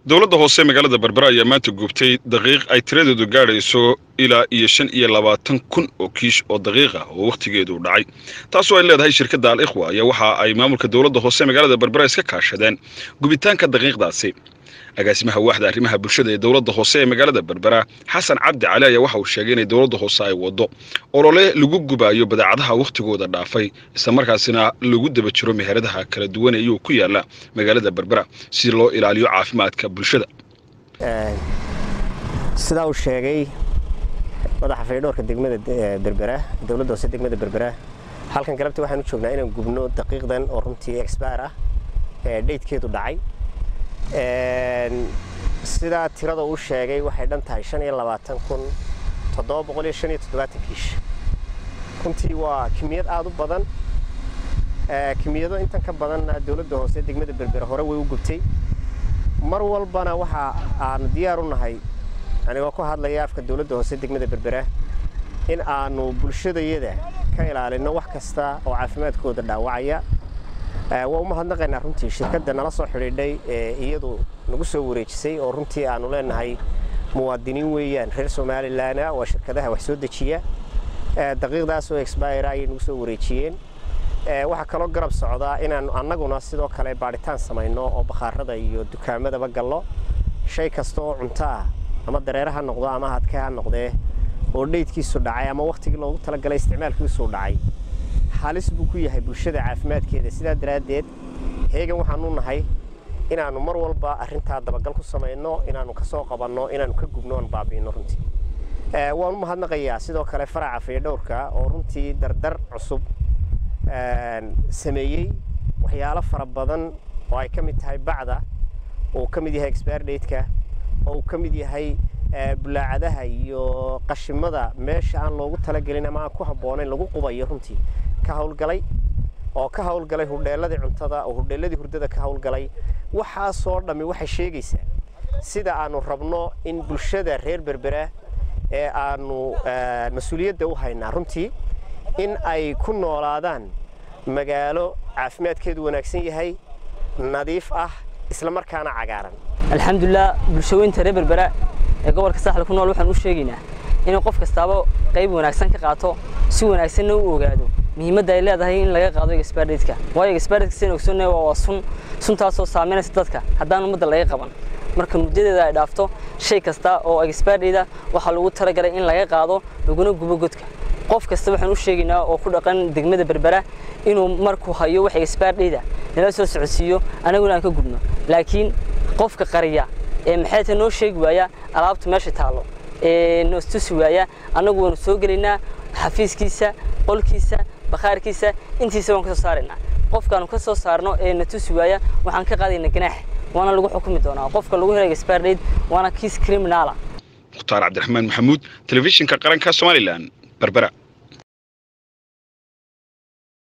dowladda hoose magaalada berbera ayaa maanta gubtay daqiiq ay tiradeedu gaadhayso ilaa iyo shan iyo labaatan kun oo kiish oo daqiiqa oo wakhtigeedu dhacay taasoo ay leedahay shirkadda al ikhwa ayaa waxa ay maamulka dowladda hoose magaalada berbera iska kaashadeen gubitaanka daqiiqdaasi agaasimaha waaxda arrimaha bulshada ee dowladda hoose ee magaalada berbera xasan cabdi cali ayaa waxa uu sheegay inay dowladda hoose ay waddo olole lagu gubaayo badeecadaha wakhtigooda dhaafay islamarkaasina lagu daba jiro meheradaha kala duwan ee iyuu ku yaala magaalada berbera si loo ilaaliyo caafimaadka bulshada sidaa uu sheegay madaxa faydhoorka degmada berbera dowladda hoose degmada berbera halkan galabta waxaan u joognaa inaan gubno daqiiqdan oo runtii exbair ah ee dhaydkeedu dhacay sidaa tirada uu sheegay waxay dhan tahay shan iyo labaatan kun toddoba boqol iyo shan iyo toddobaatan kiish runtii waa kimiyad aada u badan kimiyado intan ka badanna dowladda hoose degmada berbera hore way u gubtay mar walbana waxa aanu diyaar u nahay anigoo ku hadlaya afka dowladda hoose degmada berbera in aanu bulshadayada ka ilaalino wax kasta oo caafimaadkooda dhaawacaya waa u mahadnaqaynaa runtii shirkadda nala soo xidhiidhay ee iyadu nagu soo wareejisay oo runtii aanu leenahay muwaadiniin weeyaan reer somalilan waa shirkadaha wax soo dejiya daqiiqdaas oo exbira ayay nagu soo wareejiyeen waxaa kaloo garab socdaa inaanu annaguna sidoo kale baadhitaan samayno oo bakhaarada iyo dukaamadaba gallo shay kasta oo cunto ah ama dareere ha noqdo ama hadka ha noqdee oo dhaydkiisu dhacay ama wakhtigii loogu talagalay isticmaalkiisuu dhacay halis buu ku yahay bulshada caafimaadkeeda sidaa daraaddeed heegan waxaanu nahay inaannu mar walba arrintaa dabagal ku samayno inaannu ka soo qabanno inaannu ka gubno oan baabi'ino runtii waan u mahadnaqayaa sidoo kale faraca faydhowrka oo runtii dardar cusub sameeyey waxyaalo fara badan oo ay ka mid tahay bacda oo uu ka mid yahay expirdadeka oo uu ka mid yahay bulaacadaha iyo qashimada meesha aan loogu talagelin ama aan ku habboonayn lagu qubayo runtii ka hawlgalay oo ka hawlgalay hudheelladii cuntada oo hudheelladii hurdada ka hawlgalay waxaasoo dhammi waxay sheegaysaa sida aanu rabno in bulshada reer berbera ee aanu mas-uuliyadda u haynaa runtii in ay ku noolaadaan magaalo caafimaadkeedu wanaagsan yahay nadiif ah isla markaana cagaaran alxamdulilah bulshaweynta reer berbera ee gobolka saaxil ku nool waxaan u sheegaynaa inuu qof kastaaba qayb wanaagsan ka qaato si wanaagsanna u ogaado muhiimadda ay leedahay in laga qaado expirdadeka waayo expirdadka sidaan ogsoonaya waa sun suntaasoo saameynaysa dadka haddaan ummadda laga qaban marka muddadeeda ay dhaafto shay kasta oo expirdada waxaa lagu talagalay in laga qaado laguna gubo godka qof kasta waxaan u sheegaynaa oo ku dhaqan degmada berbera inuu markuu hayo wax expirdada nala soo socodsiiyo anaguna aan ka gubno laakiin qofka qariya ee maxay tahay noo sheegi waaya alaabta meesha taallo ee noo tusi waaya annagu waanu soo gelaynaa xafiiskiisa qolkiisa bakhaarkiisa intiisa waan ka soo saaraynaa qofkaanu ka soo saarno ee na tusi waaya waxaan ka qaadaynaa ganaax waana lagu xukumi doonaa qofka lagu helay expirdate waana kiis criminala mukhtaar cabdiraxmaan maxamuud telefishinka qaranka somalilan berbera